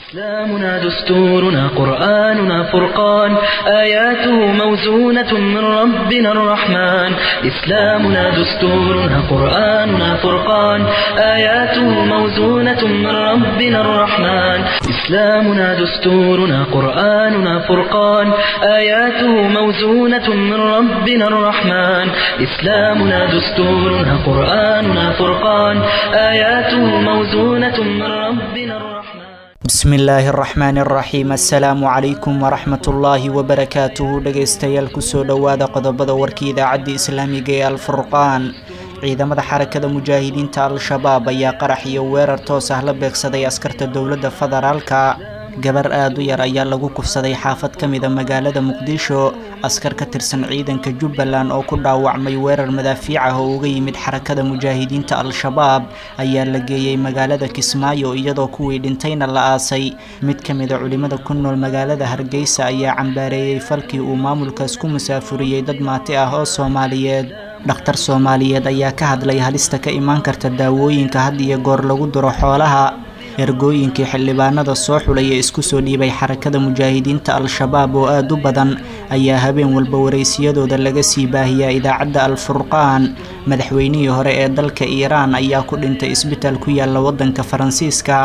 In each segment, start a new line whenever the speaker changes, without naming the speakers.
إسلامنا دستورنا قرآننا فرقان آياته موزونة من ربنا الرحمن إسلامنا دستورنا قرآننا فرقان آياته موزونة من ربنا الرحمن إسلامنا دستورنا قرآننا فرقان آياته موزونة من ربنا الرحمن إسلامنا دستورنا قرآننا فرقان آياته موزونة من ربنا الرحمن
bismi illaahi araxmaani araxiim assalaamu calaykum waraxmatullaahi wabarakaatuhu dhegaystayaal kusoo dhowaada qodobada warkii idaacadda islaamiga ee alfurqaan ciidamada xarakada mujaahidiinta al-shabaab ayaa qarax iyo weerar toos ah la beegsaday askarta dowladda federaalka gabar aada u yar ayaa lagu kufsaday xaafad ka mida magaalada muqdisho askar ka tirsan ciidanka jubbaland oo ku dhaawacmay weerar madaafiic ah oo uga yimid xarakada mujaahidiinta al-shabaab ayaa la geeyey magaalada kismaayo iyadoo kuwii dhintayna la aasay mid ka mida culimada ku nool magaalada hargeysa ayaa cambaareeyey falkii uu maamulkaas ku musaafuriyey dad maati ah oo soomaaliyeed dhakhtar soomaaliyeed ayaa ka hadlay halista ka imaan karta daawooyinka had iyo goor lagu duro xoolaha ergooyinkii xildhibaanada soo xulay ee isku soo dhiibay xarakada mujaahidiinta al-shabaab oo aada u badan ayaa habeen walba waraysiyadooda laga sii baahiyaa idaacadda al-furqaan madaxweynihii hore ee dalka iiraan ayaa ku dhintay isbitaal ku yaala waddanka faransiiska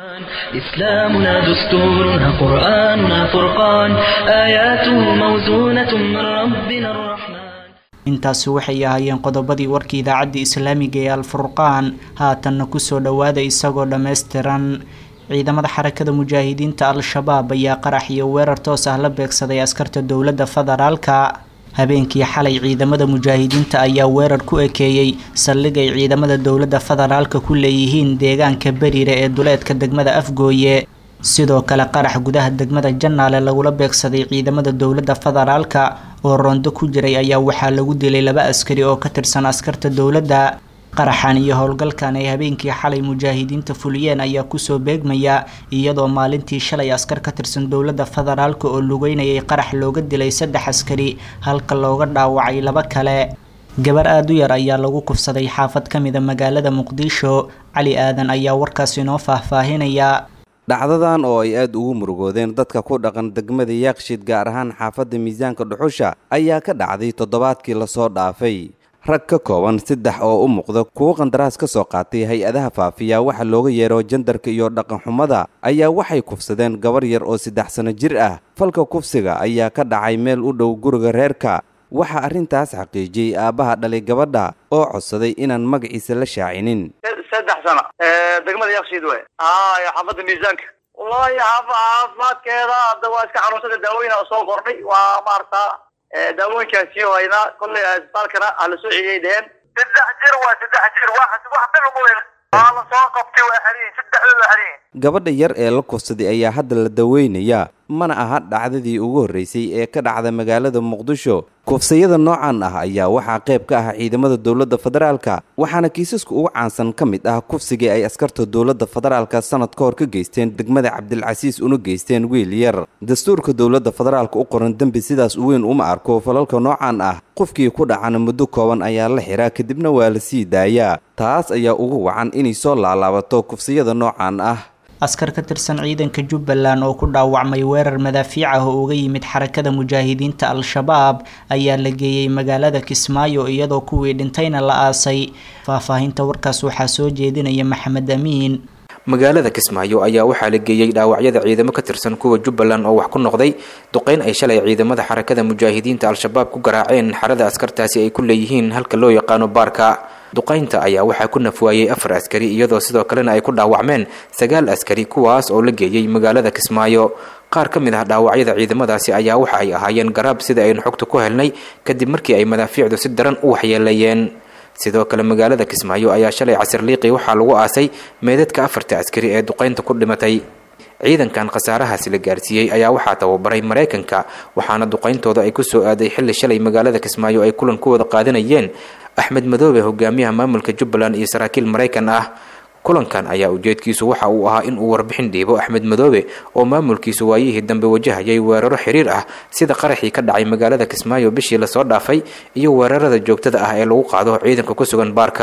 إسلامنا دستورنا قرآننا فرقان آياته موزونة من ربنا الرحمن
intaasi waxay ahaayeen qodobadii warkii idaacadda islaamiga ee al-furqaan haatanna kusoo dhowaada isagoo dhammaystiran ciidamada xarakada mujaahidiinta al-shabaab ayaa qarax iyo weerar toos ah la beegsaday askarta dowladda federaalka habeenkii xalay ciidamada mujaahidiinta ayaa weerar ku ekeeyey saldhig ay ciidamada dowladda federaalka ku leeyihiin deegaanka beriire ee duleedka degmada afgooye sidoo kale qarax gudaha degmada jannaale lagula beegsaday ciidamada dowladda federaalka oo roondo ku jiray ayaa waxaa lagu dilay laba askari oo ka tirsan askarta dowladda qaraxan iyo howlgalkan ay habeenkii xalay mujaahidiinta fuliyeen ayaa kusoo beegmaya iyadoo maalintii shalay askar ka tirsan dowladda federaalka oo lugeynayay qarax looga dilay saddex askari halka looga dhaawacay laba kale gabar aada u yar ayaa lagu kufsaday xaafad ka mida magaalada muqdisho cali aadan ayaa warkaas inoo faahfaahinaya
dhacdadan oo ay aada ugu murugoodeen dadka ku dhaqan degmada yaaqshid gaar ahaan xaafadda miisaanka dhuxusha ayaa ka dhacday toddobaadkii lasoo dhaafay rag ka kooban saddex oo u muuqda kuwo qandaraas ka soo qaatay hay-adaha faafiya waxa looga yeero jandarka iyo dhaqanxumada ayaa waxay kufsadeen gabar yar oo saddex sano jir ah falka kufsiga ayaa ka dhacay meel u dhow guriga reerka waxaa arrintaas xaqiijiyey aabbaha dhalay gabadha oo codsaday inaan magaciisa la shaacinin
saddex sano degmada yakshiid wey haya xaafadda miisaanka wallahi caafimaadkeeda hadda waa iska xanuunsada daawooyin soo kordhay waa maarata daawooyinkaan sii haynaa kollay isbitaalkana hala soo celiyay dheheen saddex jir waa saddex jir wax wax bil ugu weyn waa la soo qabtay waa xariyin saddexdooda waa xariyin
gabadha yar ee la kufsaday ayaa hadda la daweynayaa mana aha dhacdadii ugu horreysay ee ka dhacda magaalada muqdisho kufsayada noocan ah ayaa waxaa qayb ka ah ciidamada dowladda federaalka waxaana kiisaska ugu caansan ka mid ah kufsigii ay askarta dowladda federaalka sanad ka hor ka geysteen degmada cabdilcasiis una geysteen wiil yar dastuurka dowladda federaalka u qoran dembi sidaas u weyn uma arko falalka noocan ah qofkii ku dhacana muddo kooban ayaa la xiraa kadibna waa la sii daayaa taas ayaa ugu wacan inay soo laalaabato kufsiyada noocan ah
askar ka tirsan ciidanka jubbaland oo ku dhaawacmay weerar madaafiic ah oo uga yimid xarakada mujaahidiinta al-shabaab ayaa la geeyey magaalada kismaayo iyadoo kuwii dhintayna la aasay faahfaahinta warkaas waxaa soo jeedinaya maxamed amiin
magaalada kismaayo ayaa waxaa la geeyey dhaawacyada ciidamo ka tirsan kuwa jubbaland oo wax ku noqday duqeyn ay shalay ciidamada xarakada mujaahidiinta al-shabaab ku garaaceen xarada askartaasi ay ku leeyihiin halka loo yaqaano baarka duqaynta ayaa waxaa ku nafwaayey afar askari iyadoo sidoo kalena ay ku dhaawacmeen sagaal askari kuwaas oo la geeyey magaalada kismaayo qaar ka mid ah dhaawacyada ciidamadaasi ayaa waxa ay ahaayeen garaab sida aynu xogta ku helnay kadib markii ay madaafiicdu si daran u waxyeeleeyeen sidoo kale magaalada kismaayo ayaa shalay casir liiqi waxaa lagu aasay meedadka afarta askari ee duqaynta ku dhimatay ciidankan khasaarahaasi la gaarsiiyey ayaa waxaa tababaray maraykanka waxaana duqayntooda ay kusoo aaday xilli shalay magaalada kismaayo ay kulan ku wada qaadanayeen axmed madoobe hogaamiyaha maamulka jubbaland iyo saraakiil maraykan ah kulankan ayaa ujeedkiisu waxa uu ahaa in uu warbixin dhiibo axmed madoobe oo maamulkiisu waayihii dambe wajahayay weeraro xiriir ah sida qaraxii ka dhacay magaalada kismaayo bishii lasoo dhaafay iyo weerarada joogtada ah ee lagu qaado ciidanka ku sugan baarka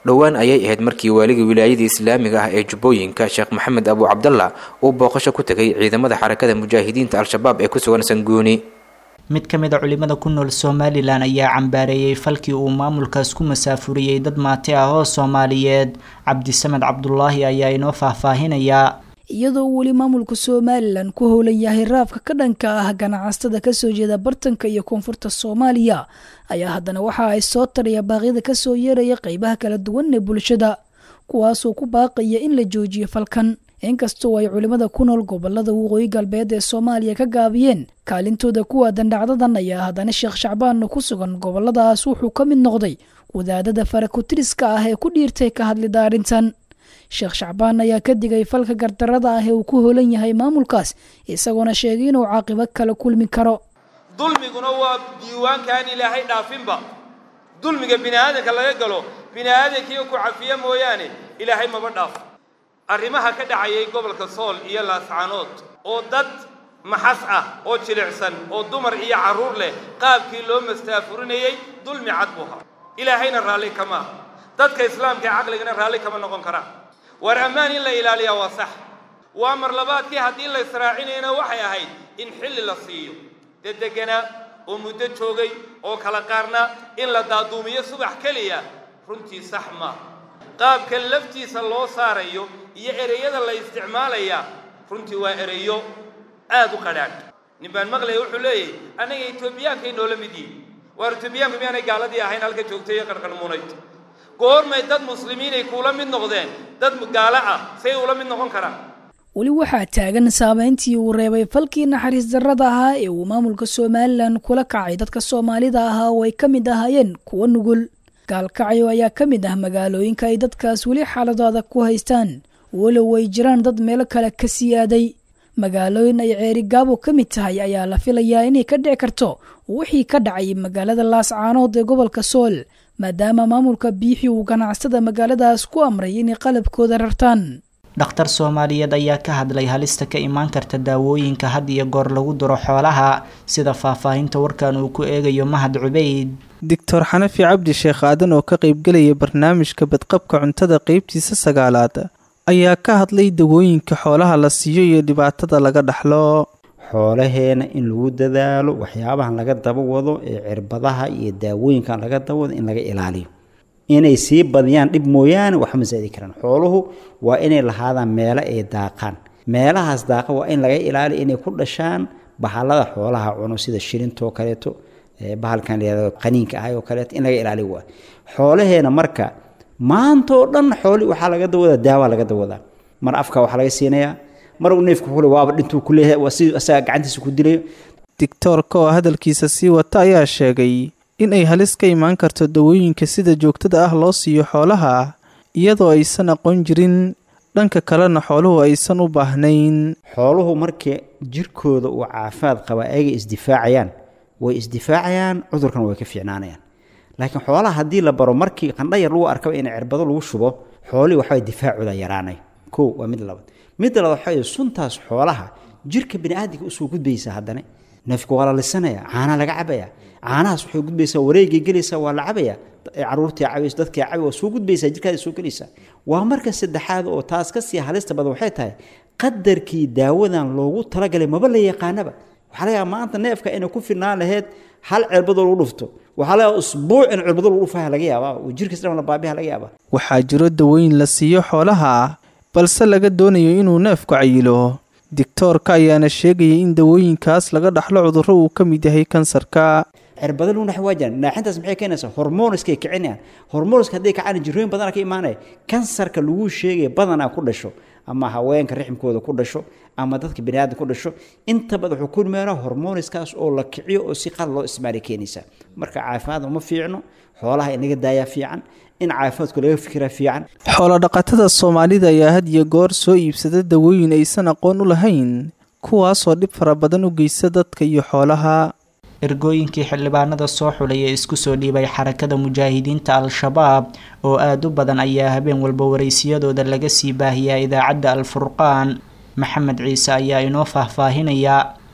dhowaan ayay ahayd markii waaligii wilaayadii islaamiga ah ee jubbooyinka sheekh maxamed abu cabdallah uu booqasho ku tegay ciidamada xarakada mujaahidiinta al-shabaab ee ku sugan sanguuni
mid ka mid a culimada ku nool somalilan ayaa cambaareeyey falkii uu maamulkaas ku masaafuriyey dad maati ah oo soomaaliyeed cabdisamed cabdulaahi ayaa inoo faahfaahinayaa
iyadoo weli maamulka somalilan ku howlan yahay raafka ka dhanka ah ganacsatada kasoo jeeda bartanka iyo koonfurta soomaaliya ayaa haddana waxa ay soo taraya baaqyada kasoo yeeraya qeybaha kala duwan ee bulshada kuwaasoo ku baaqaya in la joojiyo falkan inkastoo ay culimmada ku nool gobolada waqooyi galbeed ee soomaaliya ka gaabiyeen kaalintooda ku waadan dhacdadan ayaa haddana sheekh shacbaanna ku sugan goboladaas wuxuu ka mid noqday wadaadada farakutiriska ah ee ku dhiirtay ka hadlida arrintan sheekh shacbaan ayaa ka digay falka gardarada ah ee uu ku holan yahay maamulkaas isagoona sheegay inuu caaqibo kala kulmi karo
dulmiguna waa diiwaankaan ilaahay dhaafinba dulmiga bini aadanka laga galo bini aadankii ku cafiya mooyaane ilaahay maba dhaafo arrimaha ka dhacayay gobolka sool iyo laascaanood oo dad maxas ah oo jilicsan oo dumar iyo carruur leh qaabkii loo mastaafurinayey dulmi cad buu ahaa ilaahayna raalli kama aha dadka islaamka ee caqligana raalli kama noqon karaan war ammaan in la ilaaliyaa waa sax waa mar labaadkii haddii la israacinayna waxay ahayd in xilli la siiyo dee deganaa oo muddo joogay oo kala qaarna in la daaduumiyo subax keliya runtii sax maaha qaabka laftiisa loo saarayo iyo ereyada la isticmaalayaa runtii waa ereyo aad u qadhaadh nin baan maqlaya wuxuu leeyahay annaga etoobiyaankaay noola mid yihin waar etoobiyaanku miyaanay gaaladii ahayn halka joogtay iyo qarqarmuunayd goormay dad muslimiinay kuula mid noqdeen dad gaalo ah say ula mid noqon karaan
weli waxaa taagan saameyntii uu reebay falkii naxariis darrada ahaa ee uu maamulka somalilan kula kacay dadka soomaalida ahaa oo ay ka mid ahaayeen kuwa nugul gaalkacyo ayaa ka mid ah magaalooyinka ay dadkaas weli xaalado adag ku haystaan walow ay jiraan dad meelo kale ka sii aaday magaalooyin ay ceeri gaabo ka mid tahay ayaa la filayaa inay ka dhici karto wixii ka dhacay magaalada laascaanood ee gobolka sool maadaama maamulka biixi uu ganacsada magaaladaas ku amray inay qalabkooda rartaan
dhakhtar soomaaliyeed ayaa ka hadlay halista ka imaan karta daawooyinka had iyo goor lagu duro xoolaha sida faahfaahinta warkan uu ku eegayo mahad cubeyd
doctor xanafi cabdi sheekh aadan oo ka qaybgelaya barnaamijka badqabka cuntada qeybtiisa sagaalaad ayaa ka hadlay dawooyinka xoolaha la siiyo iyo dhibaatada laga dhaxlo
xoolaheena in lagu dadaalo waxyaabahan laga daba wado ee cirbadaha iyo daawooyinkan laga daba wado in laga ilaaliyo inay sii badiyaan dhib mooyaane waxba ma saadi karaan xooluhu waa inay lahaadaan meelo ay daaqaan meelahaas daaqa waa in laga ilaaliyo inay ku dhashaan bahalada xoolaha cuno sida shilintoo kaleeto bahalkan layado qaniinka ahay oo kaleeto in laga ilaaliyo waa xoolaheena marka maanta oo dhan xooli waxaa laga dawadaa daawa laga dawadaa mar afka waxaa laga siinayaa mar uu neefku kule waaba dhintuu ku leeyahay waa si asaga gacantiisa ku dilayo
digtoorka oo hadalkiisa sii wata ayaa sheegay in ay halis ka imaan karto dawooyinka sida joogtada ah loo siiyo xoolaha iyadoo aysan aqoon jirin dhanka kalena xooluhu aysan u baahnayn
xooluhu markii jirkooda uu caafimaad qaba ayaga isdifaacayaan way isdifaacayaan cudurkan way ka fiicnaanayaan laakiin xoolaha haddii la baro markii qandhayar lagu arkaba in cirbado lagu shubo xoolihii waxbay difaacooda yaraanay kow waa mid labaad midda labaad waxaa suntaas xoolaha jirka biniaadamka usoo gudbaysaa haddana neefka waa la lisanaya caanaa laga cabaya caanahaas waxay gudbaysaa wareegay gelaysaa waa la cabaya caruurtii cabayso dadkii cabay waa soo gudbaysaa jirkaada soo gelaysaa waa marka saddexaad oo taas kasii halista badan waxay tahay qadarkii daawadan loogu talagalay maba la yaqaanaba waxaa laga yaaba maanta neefka inay ku filnaan lahayd hal cirbadoo lagu dhufto waxaa laga yaaba usbuuc in cirbado lagu dhufaha laga yaabaa oo jirkiis dhan la baabiha laga yaabaa
waxaa jiro dawooyin la siiyo xoolaha balse laga doonayo inuu neefku cayilo digtoorka ayaana sheegayay in dawooyinkaas laga dhaxlo cudurro uu ka mid yahay kansarka
cirbado lagu naxi waa jiraan naaxintaas maxay keenaysaa hormooniskay kicinayaan hormooniska hadday kacaan jirooyin badana ka imaanaya kansarka lagu sheegaya badanaa ku dhasho ama haweenka rixmkooda ku dhasho ama dadka baniaadam ku dhasho inta badan wuxuu ku imaanaa hormooniskaas oo la kiciyo oo si qal loo isticmaali keenaysaa marka caafimaad uma fiicno xoolaha inaga daayaa fiican in caafimaadku laga fikiraa fiican
xoolodhaqatada soomaalida ayaa had iyo goor soo iibsada dawooyin aysan aqoon u lahayn kuwaasoo dhib fara badan u geysta dadka iyo xoolaha
ergooyinkii xildhibaanada soo xulay ee isku soo dhiibay xarakada mujaahidiinta al-shabaab oo aada u badan ayaa habeen walba waraysiyadooda laga sii baahiyaa idaacadda al-furqaan maxamed ciise ayaa inoo faahfaahinaya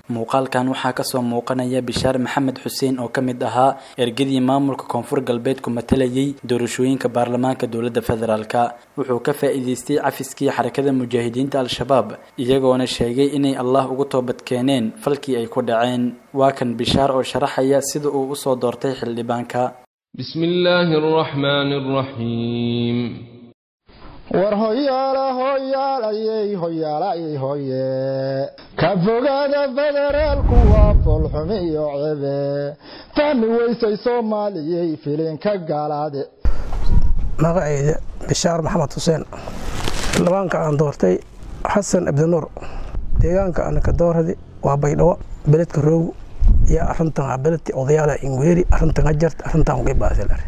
muuqaalkan waxaa kasoo muuqanaya bishaar maxamed xuseen oo ka mid ahaa ergadii maamulka koonfur galbeed ku matalayay doorashooyinka baarlamaanka dowladda federaalka wuxuu ka faa'iideystay cafiskii xarakada mujaahidiinta al-shabaab iyagoona sheegay inay allah ugu toobad keeneen falkii ay ku dhaceen waa kan bishaar oo sharaxaya sida uu usoo doortay xildhibaanka
بسم الله الرحمن الرحيم
war hoyaala hoyaalayey hoyaalayey hoye ka fogaada federaalku waa foolxumi iyo cebe fahmi weysay soomaaliyey filinka gaalaade
magacayda bishaar maxamed xuseen xildhibaanka aan doortay xasan abdinuur deegaanka anaka dooradi waa baydhabo beledka roogu iyo arintan beledki odayaala ingweeri arintan ajarta arintan ugibaasilar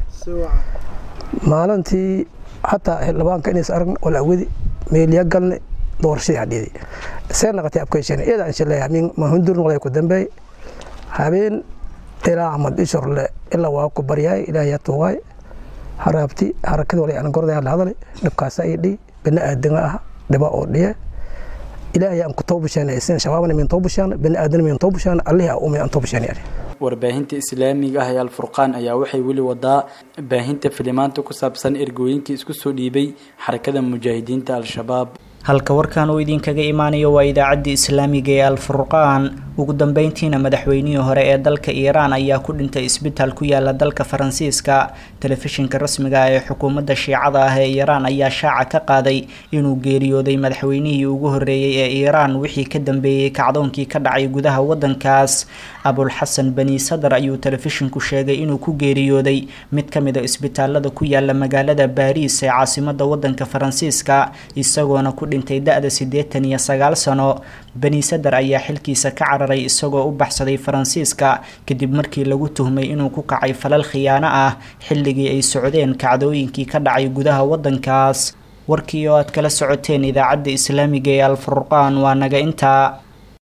maalintii hataa xildhibaanka inays aragna wala awadi meeliya galne doorashadii hadhiyadi see naqatay abkaysheen iyada inshallah min mahundurn walay ku dambeey habeen ilaa ahmad ishorle ilaa waa ku baryaay ilaahay tuwaay haraabti harakada walay aan gorday la hadalay dhibkaas ay dhii bina aadanga ah dhiba oo dhiye ilaahay aan ku toobasheen isin shabaabna min toobasheen bina aadana min toobasheen allahi uu min toobasheen
warbaahinta islaamiga ah ee alfurqaan ayaa waxay weli wadaa baahinta filimaanta ku saabsan ergooyinkii isku soo dhiibay xarakada mujaahidiinta al-shabaab
halka warkan uu idinkaga imaanayo waa idaacaddii islaamiga ee alfurqaan ugu dambeyntiina madaxweynihii hore ee dalka iiraan ayaa ku dhintay isbitaal ku yaala dalka faransiiska telefishinka rasmiga ah ee xukuumadda shiicada ah ee iiraan ayaa shaaca ka qaaday inuu geeriyooday madaxweynihii ugu horreeyey ee iiraan wixii ka dambeeyey kacdoonkii ka dhacay gudaha waddankaas abulxasan bani sadar ayuu telefishinku sheegay inuu ku geeriyooday mid ka mid a isbitaalada ku yaala magaalada baariis ee caasimadda waddanka faransiiska isagoona ku dhintay da-da siddeetan iyo sagaal sano bani sadar ayaa xilkiisa ka cararay isagoo u baxsaday faransiiska kadib markii lagu tuhmay inuu ku kacay falal khiyaano ah xilligii ay socdeen kacdooyinkii ka dhacay gudaha waddankaas warkii oo aad kala socoteen idaacadda islaamiga ee alfurqaan waa naga intaa